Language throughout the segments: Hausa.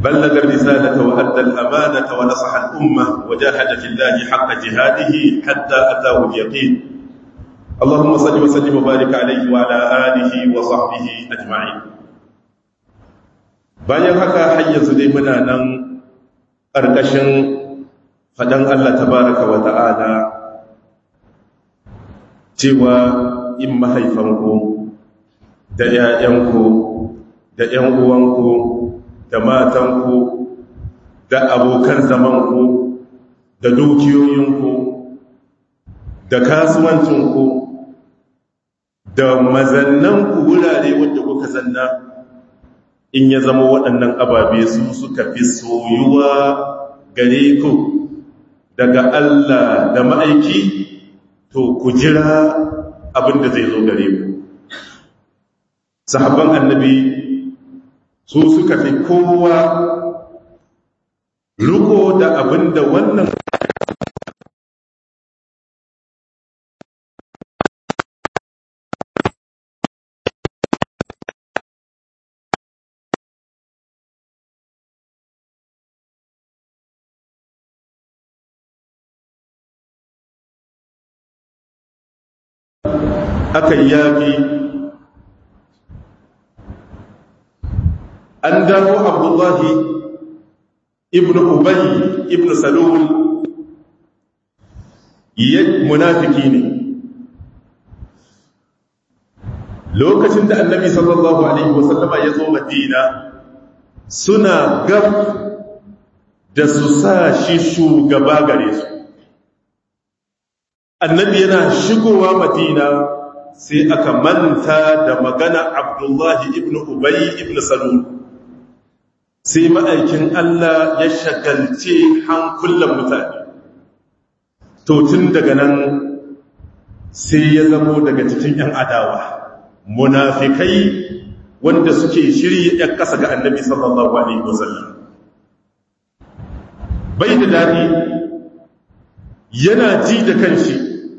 بلغ الرسالة وأدى الأمانة ونصح الأمة وجاهد في الله حق جهاده حتى أتاه اليقين اللهم صل وسلم وبارك عليه وعلى آله وصحبه أجمعين bayan haka har yanzu dai muna nan ƙarƙashin faɗan Allah tabaraka wa ta'ala cewa in mahaifanku da ‘ya'yanku da ‘yan uwanku da matanku da abokan zamanku da dukiyoyinku da kasuwancinku da mazannanku wurare wanda kuka zanna in ya zama waɗannan ababe su suka fi soyuwa gare ku daga Allah da ma'aiki to ku jira abinda zai zo gare ku sahabban annabi su suka fi kowa riko da abinda wannan aka yaƙi an dawo abdullahi ibn ubayi ibn salul ya munafiki ne lokacin da annabi sallallahu alaihi wasallama ya zo madina suna gab da su sa shi shugaba gare su annabi yana shigowa madina sai aka manta da magana abdullahi ibn ubayi ibn salul sai ma'aikin Allah ya shagalce hankulan mutane to tun daga nan sai ya zamo daga cikin ‘yan adawa munafikai wanda suke shirye ‘yan ƙasa ga annabi sallallahu Alaihi wasallam bai da daɗi yana ji da kanshi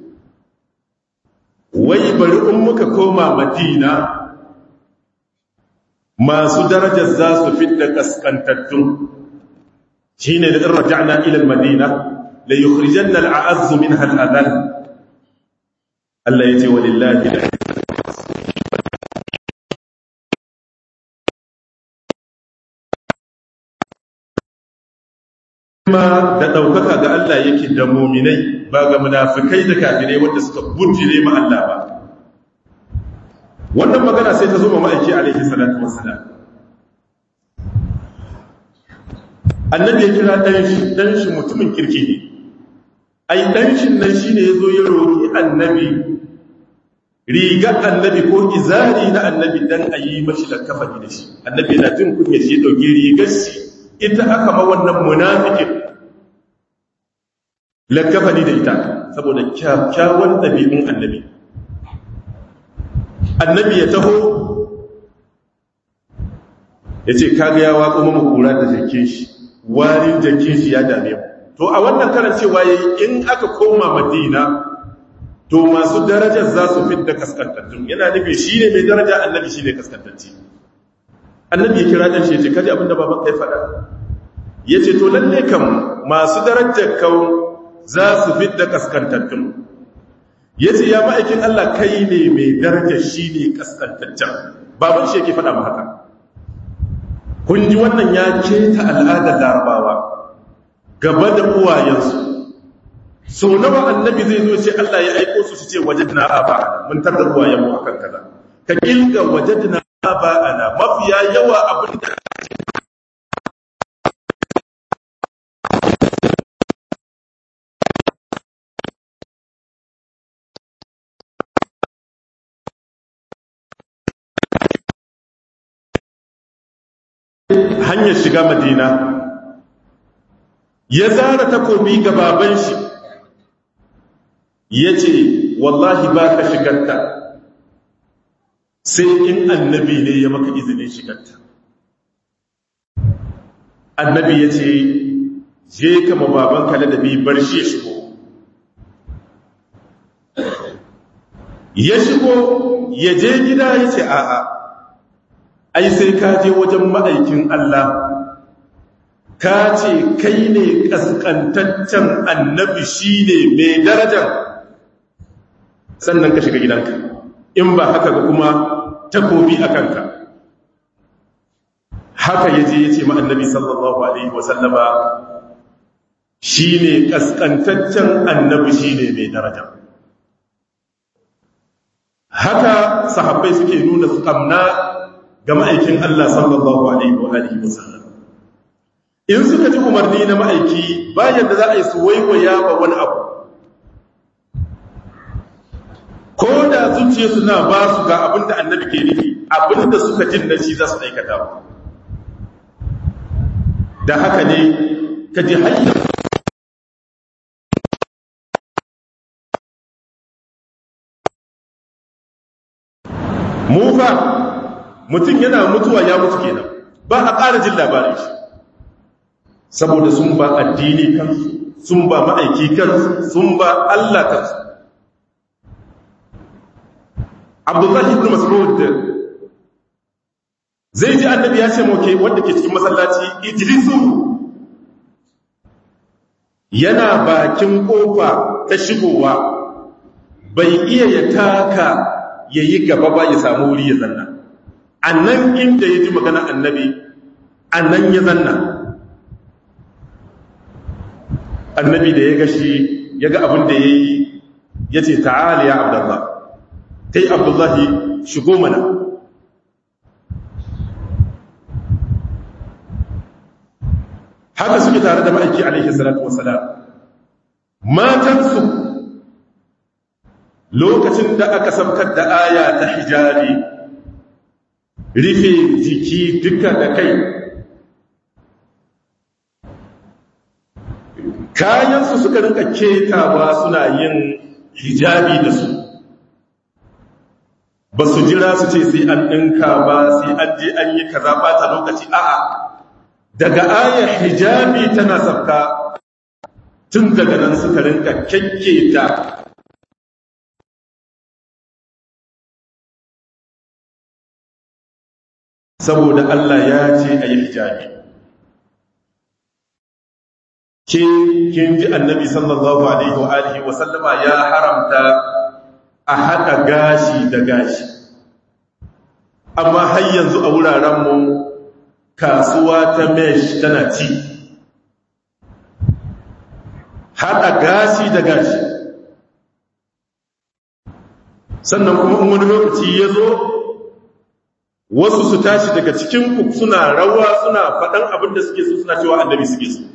wai bari in muka koma madina masu darajar za su fidda kaskantattun shi ne da irraja'na ilal madina la yukhrijanna al'azzu minha al'adhan Allah yace walillahi ma da daukaka ga Allah yake da mu'minai ba ga munafikai da kafirai wanda suka bujire ma Allah ba wannan magana sai ta zo ma ma'aiki alaihi salatu wassalam annabi ya kira ɗanshi ɗanshi mutumin kirki ne ai ɗanshin nan shi ne ya zo ya roƙi annabi riga annabi ko izari na annabi dan a yi mashi da kafani da shi annabi yana jin kunya shi ya ɗauki rigar shi ita aka ma wannan munafikin lakafani da ita saboda kyakkyawan ɗabi'un annabi annabi ya taho ya ce kaga ya waƙo mama kura da jakin shi warin jakin shi ya dame mu to a wannan karan cewa yayi in aka koma madina to masu darajar za su fidda kaskantattun yana nufi shi ne mai daraja annabi shi ne kaskantacce annabi ya kira ɗan shi ya ce kaji abinda baban kai faɗa ya ce to lalle kam masu darajar kau za su fidda kaskantattun ya ce ya ma'aikin Allah kai ne mai darajar shi ne kaskantaccen baban shi yake faɗa ma haka kun ji wannan ya keta al'adar larabawa gaba da uwayensu sau nawa annabi zai zo ce Allah ya aiko su su ce wajadna aba mun tarda uwayenmu akan kaza ka kilga wajadna aba ana mafiya yawa abin da hanyar shiga madina ya zara takobi ga baban shi ya ce wallahi ba ka shigarta sai in annabi ne ya maka izinin shigarta annabi ya ce je kama baban kala da bi bar shi ya shigo ya shigo ya je gida ya ce a'a ai sai ka je wajen ma'aikin Allah ka ce kai ne kaskantaccen annabi shine mai darajar sannan ka shiga gidanka in ba haka ga kuma takobi a kanka haka ya je ya ce ma'annabi sallallahu alaihi wasallama shi ne ƙasƙantaccen annabi shi ne mai daraja haka sahabbai suke nuna su ƙamna ga ma'aikin Allah sallallahu alaihi wasallam in suka ji umarni na ma'aiki bayan da za a yi su waiwaya ba wani abu ko da zuciya suna ba su ga abinda annabi ke nufi abinda suka jin na shi za su aikata da haka ne ka ji hanyar mufa mutum yana mutuwa ya mutu kenan ba a ƙara jin labarin shi saboda sun ba addini kansu sun ba ma'aiki kansu sun ba Allah kansu abdullahi ibn mas'ud zai ji annabi ya ce moke wanda ke cikin masallaci idrisu yana bakin kofa ta shigowa bai iya ya taka ya yi gaba ba ya samu wuri ya zanna annan inda ya ji magana annabi annan ya zanna annabi da ya gashi ya ga abin da ya yi ya ce ta'ala ya abdullah kai abdullahi shigo mana haka suke tare da ma'aiki alaihi salatu wasalam matansu lokacin da aka sabkar da aya ta hijabi rufe jiki duka da kai kayansu suka rinka ketawa suna yin hijabi da su ba su jira su ce sai an ɗinka ba sai an je an yi kaza ɓata lokaci a'a daga ayar hijabi tana sabka tun daga nan suka rinka kyakketa saboda Allah ya ce a yi hijabi ke kin ji annabi sallallahu alaihi wa alihi wa sallama ya haramta a haɗa gashi da gashi amma har yanzu a wurarenmu kasuwa ta mesh tana ci haɗa gashi da gashi sannan kuma in wani lokaci ya zo wasu su tashi daga cikin ku suna rawa suna faɗan abin da suke so suna cewa annabi suke so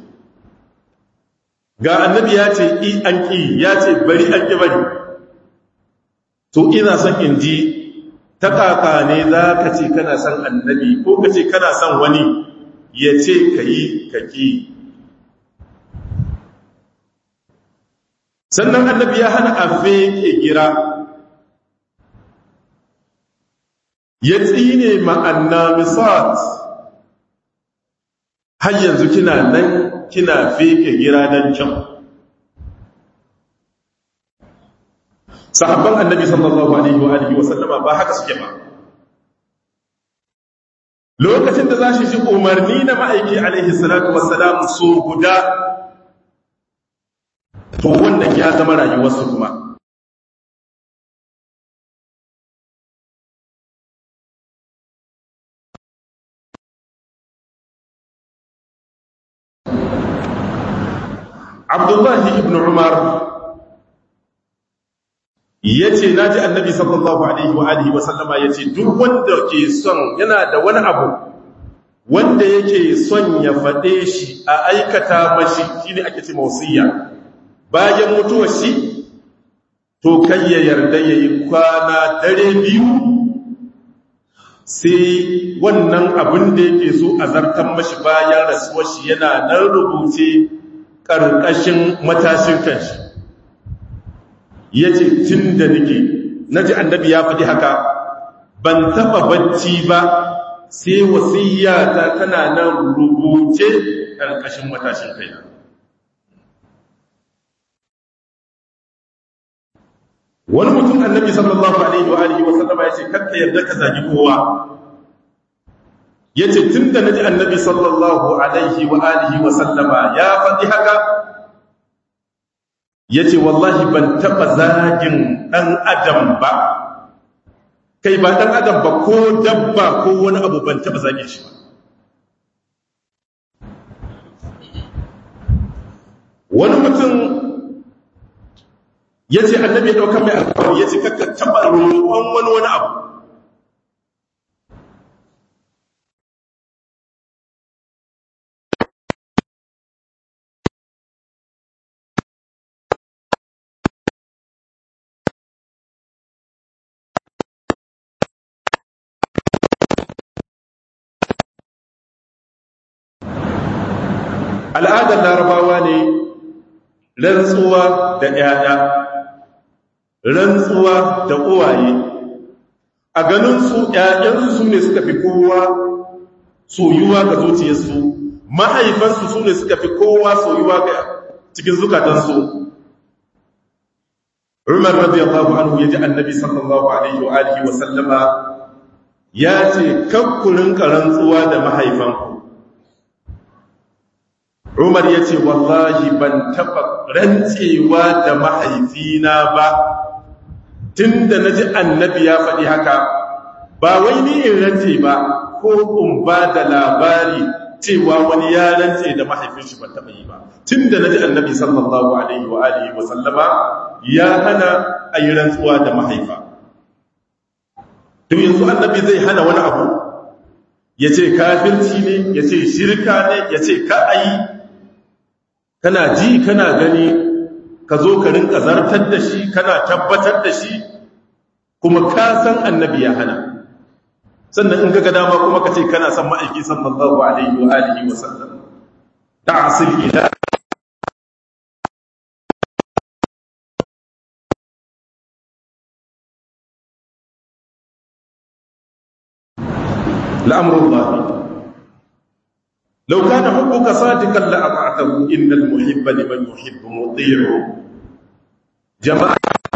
ga annabi ya ce i an ƙi ya ce bari an ƙi bari to ina son in ji ta kaka ne za ka ce kana son annabi ko ka ce kana son wani ya ce ka yi ka ƙi sannan annabi ya hana a feke gira ya tsine ma'anna misat har yanzu kina nan kina feke gira don can sahabban annabi sallallahu alaihi wa alihi wa sallama ba haka suke ba lokacin da za shi shi umarni na ma'aiki alaihi salatu wassalam so guda to wannan ya zama rayuwarsu kuma abdullahi ibn umar ya ce na ji annabi sallallahu alaihi wa alihi wasallama ya ce duk wanda ke son yana da wani abu wanda yake son ya faɗe shi a aikata mashi shi ne ake ce mausiya bayan mutuwar shi to kai ya yarda ya yi kwana dare biyu sai wannan abin da yake so a zartan mashi bayan rasuwar shi yana nan rubuce ƙarƙashin matashin kanshi ya ce tun da nake na ji annabi ya faɗi haka ban taɓa bacci ba sai wasiyyata tana nan rubuce ƙarƙashin matashin kaina wani mutum annabi sallallahu alaihi wa alihi wa sallama ya ce kakka yarda ka zagi kowa yace tunda naji annabi sallallahu alaihi wa alihi wa sallama ya faɗi haka yace wallahi ban taba zagin dan adam ba kai ba dan adam ba ko dabba ko wani abu ban taba zagin shi ba wani mutum ya ce annabi ya ɗauka mai alkawari ya ce kakka taɓa roƙon wani wani abu al'adar larabawa ne rantsuwa da ‘ya'ya rantsuwa da uwaye a ganinsu ‘ya'yansu su ne suka fi kowa soyuwa ga zuciyarsu mahaifansu su ne suka fi kowa soyuwa ga cikin zukatansu umar radiyallahu anhu ya ji annabi sallallahu alaihi wa alihi wa sallama ya ce kakkurin rantsuwa da mahaifanku Umar ya ce, Wallahi ban taɓa rantsewa da mahaifina ba, tun da na ji annabi ya faɗi haka, ba wai ni in rantse ba, ko in ba da labari cewa wani ya rantse da mahaifin shi ban taɓa yi ba. Tun da na ji annabi sallallahu Alaihi wa Alihi wa sallama ya hana a yi rantsuwa da mahaifa. Tun yanzu annabi zai hana wani abu, ya ce kafirci ne, ya ce shirka ne, ya ce ka a yi, kana ji kana gani ka zo ka rinka zartar da shi kana tabbatar da shi kuma ka san annabi ya hana sannan in ga dama kuma ka ce kana san ma'aiki sallallahu alaihi wa alihi wa sallam ta'sil ila la'amrullah لو كان حبك صادقا لأطعته إن المحب لمن يحب مطيع جماعة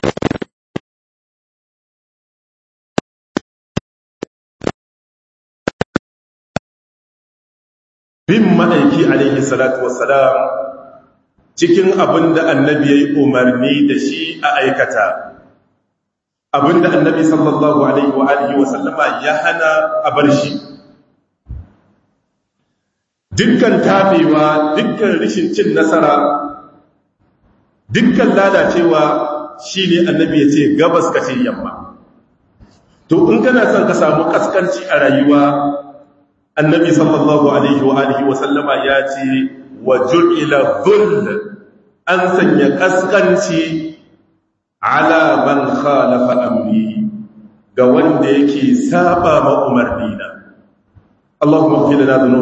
bin ma'aiki alaihi salatu wassalam cikin abin da annabi ya yi umarni da shi a aikata abin da annabi sallallahu alaihi wa alihi wasallama ya hana a bar shi dukkan tabewa dukkan rishin cin nasara dukkan lalacewa shi ne annabi ya ce gabas ka ce yamma to in kana son ka samu kaskanci a rayuwa annabi sallallahu alaihi wa alihi wa sallama ya ce wa ju'ila dhull an sanya kaskanci ala man khalafa amri ga wanda yake saba ma umarnina Allahumma ighfir lana